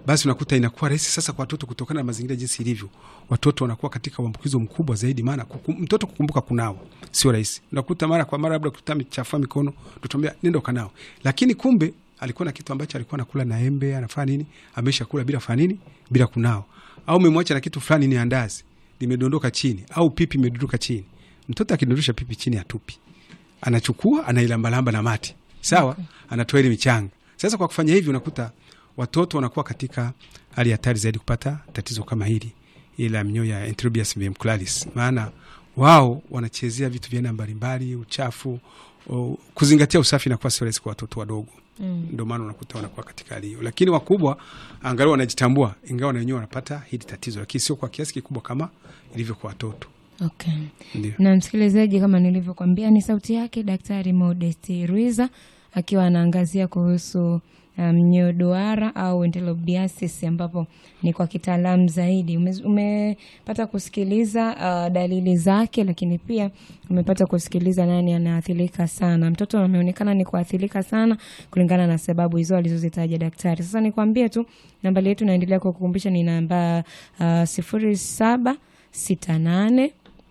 basi unakuta inakuwa rahisi sasa kwa watoto kutokana na mazingira jinsi ilivyo, watoto wanakuwa katika uambukizo mkubwa zaidi, maana kuku, mtoto kukumbuka kunao sio rahisi. Unakuta mara kwa mara labda kuta michafua mikono, tutamwambia nenda ukanao, lakini kumbe alikuwa na kitu ambacho alikuwa anakula na embe, anafanya nini, amesha kula bila fanya nini, bila kunao, au umemwacha na kitu fulani, ni andazi limedondoka chini, au pipi imedondoka chini. Mtoto akidondosha pipi chini atupi, anachukua anailambalamba na mate, sawa, okay. anatoa ile michanga. Sasa kwa kufanya hivi unakuta watoto wanakuwa katika hali hatari zaidi kupata tatizo kama hili ila mnyoo ya Enterobius vermicularis, maana wao wanachezea vitu vya aina mbalimbali, uchafu o, kuzingatia usafi inakuwa sio rahisi kwa watoto wadogo mm. Ndio maana unakuta wanakuwa katika hali hiyo, lakini wakubwa angalau wanajitambua, ingawa na wenyewe wanapata hili tatizo, lakini sio kwa kiasi kikubwa kama ilivyo kwa watoto. Okay. Na msikilizaji, kama nilivyokwambia, ni sauti yake Daktari Modest Ruiza akiwa anaangazia kuhusu mnyoo um, duara au enterobiasis ambapo ni kwa kitaalamu zaidi. Umepata ume kusikiliza uh, dalili zake, lakini pia umepata kusikiliza nani anaathirika sana. Mtoto ameonekana ni kuathirika sana kulingana na sababu hizo alizozitaja daktari. Sasa nikwambie tu nambari yetu naendelea kukukumbusha ni namba uh, sifuri saba sita nane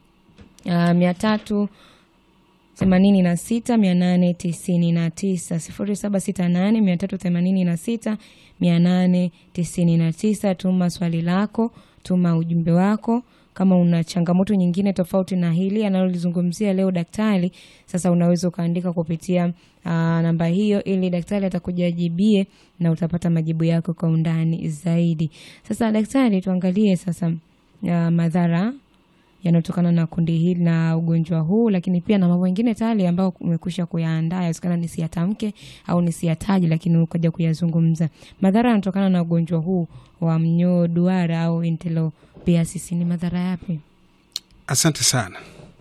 uh, mia tatu themanini na sita mia nane tisini na tisa sifuri saba sita nane mia tatu themanini na sita mia nane tisini na tisa. Tuma swali lako, tuma ujumbe wako. Kama una changamoto nyingine tofauti na hili analolizungumzia leo daktari, sasa unaweza ukaandika kupitia uh, namba hiyo, ili daktari atakujajibie na utapata majibu yako kwa undani zaidi. Sasa daktari, tuangalie sasa uh, madhara yanayotokana na kundi hili na ugonjwa huu, lakini pia na mambo mengine tayari ambayo umekwisha kuyaandaa, yawezekana nisiyatamke au nisiyataje, lakini ukaja kuyazungumza. Madhara yanatokana na ugonjwa huu wa mnyoo duara au enterobiasis ni madhara yapi? Asante sana.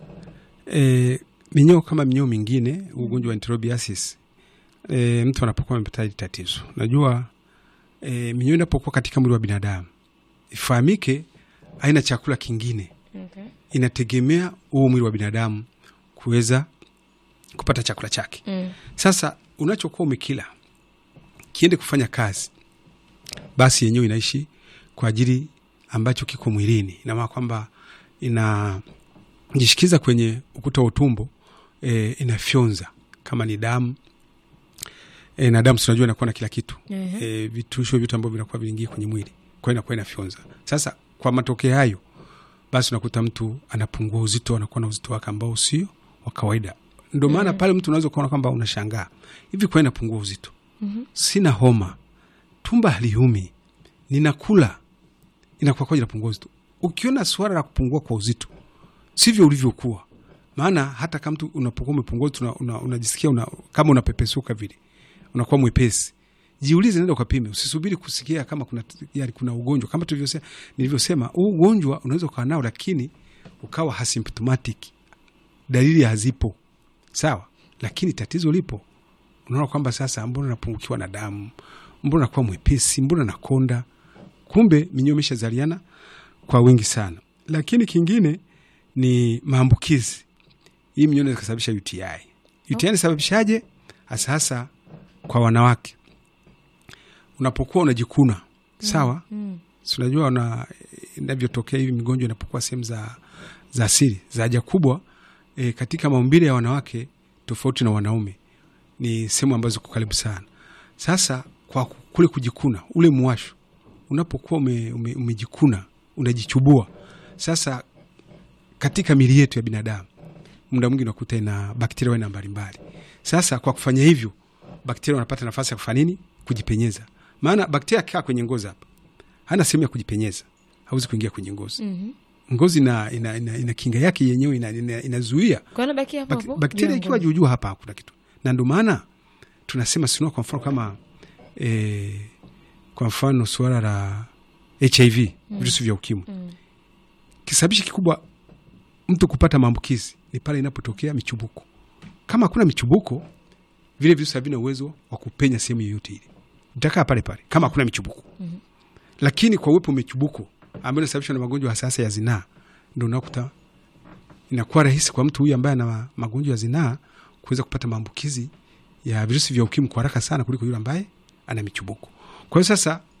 E, minyoo kama minyoo mingine, ugonjwa wa enterobiasis e, mtu anapokuwa amepata hili tatizo, najua e, minyoo inapokuwa katika mwili wa binadamu ifahamike, aina chakula kingine Okay. Inategemea huo mwili wa binadamu kuweza kupata chakula chake. Mm. Sasa unachokuwa umekila kiende kufanya kazi, basi yenyewe inaishi kwa ajili ambacho kiko mwilini, ina maana kwamba inajishikiza kwenye ukuta wa utumbo e, inafyonza kama ni damu e, na damu tunajua inakuwa na kila kitu uh -huh. e, vitusho vitu ambavyo vinakuwa vinaingia kwenye mwili, kwa hiyo inakuwa inafyonza. Sasa kwa matokeo hayo basi unakuta mtu anapungua uzito, anakuwa na uzito wake ambao sio wa kawaida. Ndio maana mm -hmm. pale mtu unaweza kuona kwamba unashangaa hivi, kwa inapungua uzito mm -hmm. sina homa, tumba haliumi, ninakula, inakuwa kwaje inapungua uzito? Ukiona swala la kupungua kwa uzito sivyo ulivyokuwa, maana hata kama mtu unapokuwa umepungua uzito unajisikia una, una, kama unapepesuka vile, unakuwa mwepesi Jiulize, nenda ukapime, usisubiri kusikia kama kuna, yani kuna ugonjwa kama tulivyosema, nilivyosema huu ugonjwa unaweza ukawa nao lakini ukawa asymptomatic, dalili hazipo sawa, lakini tatizo lipo. Unaona kwamba sasa, mbona napungukiwa na damu, mbona nakuwa mwepesi, mbona nakonda, kumbe minyoo imeshazaliana kwa wingi sana. Lakini kingine ni maambukizi. Hii minyoo inaweza kusababisha UTI. UTI inasababishaje? hasa hasa kwa wanawake unapokuwa unajikuna sawa, Mm. si unajua una inavyotokea hivi migonjwa inapokuwa sehemu za za asili za haja kubwa e, katika maumbile ya wanawake tofauti na wanaume, ni sehemu ambazo ziko karibu sana. Sasa kwa kule kujikuna, ule mwasho unapokuwa ume, ume, umejikuna unajichubua, sasa katika mili yetu ya binadamu muda mwingi unakuta ina bakteria aina mbalimbali. Sasa kwa kufanya hivyo, bakteria wanapata nafasi ya kufanya nini? Kujipenyeza. Maana bakteria akikaa kwenye ngozi hapa, hana sehemu ya kujipenyeza, hawezi kuingia kwenye ngozi. Mhm. Ngozi ina, ina, ina, ina kinga yake yenyewe ina- ina- inazuia Kwa hiyo nabakia hapo Bak- hapo. bakteria juu ya ikiwa ngozi. juujuu hapa hakuna kitu, na ndio maana tunasema sinua, kwa mfano kama e, kwa mfano suala la HIV virusi vya ukimwi Mm. kisababishi kikubwa mtu kupata maambukizi ni pale inapotokea michubuko. Kama hakuna michubuko, vile virusi havina uwezo wa kupenya sehemu yoyote ile, vitakaa pale pale kama hakuna michubuko. Mhm. Lakini kwa uwepo wa michubuko ambayo inasababishwa na magonjwa hasasa ya zinaa, ndo unakuta inakuwa rahisi kwa mtu huyu ambaye ana magonjwa ya zinaa kuweza kupata maambukizi ya virusi vya ukimwi kwa haraka sana kuliko yule ambaye ana michubuko. Kwa hiyo sasa